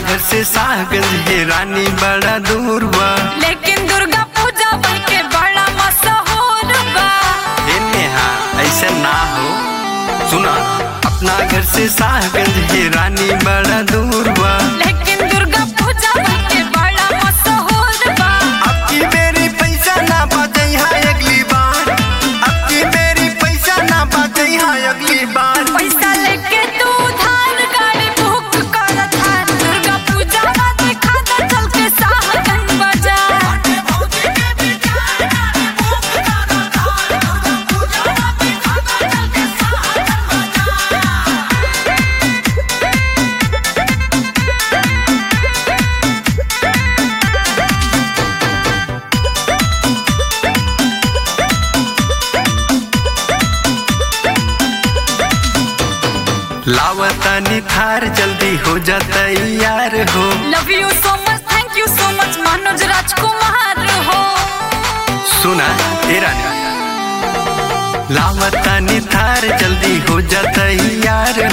घर से साहगंज है रानी बड़ा दूर बा लेकिन दुर्गा पूजा बन के बड़ा मशहूर बा हे नेहा ऐसे ना हो सुना अपना घर से साहगंज है रानी बड़ा दूर बा लेकिन दुर्गा पूजा बन के बड़ा मशहूर बा अब की मेरी पैसा ना बचे है अगली बार अब की मेरी पैसा ना बचे है अगली बार पैसा लेके तू उधार गाड़ी बुक कर था दुर्गा पूजा में दिखा दे चल के साहगंज बाजार लावतानी थार जल्दी हो जा तैयार हो love you so much thank you so much Manoj राजकुमार हो सुना तेरा लावतानी थार जल्दी हो जा तैयार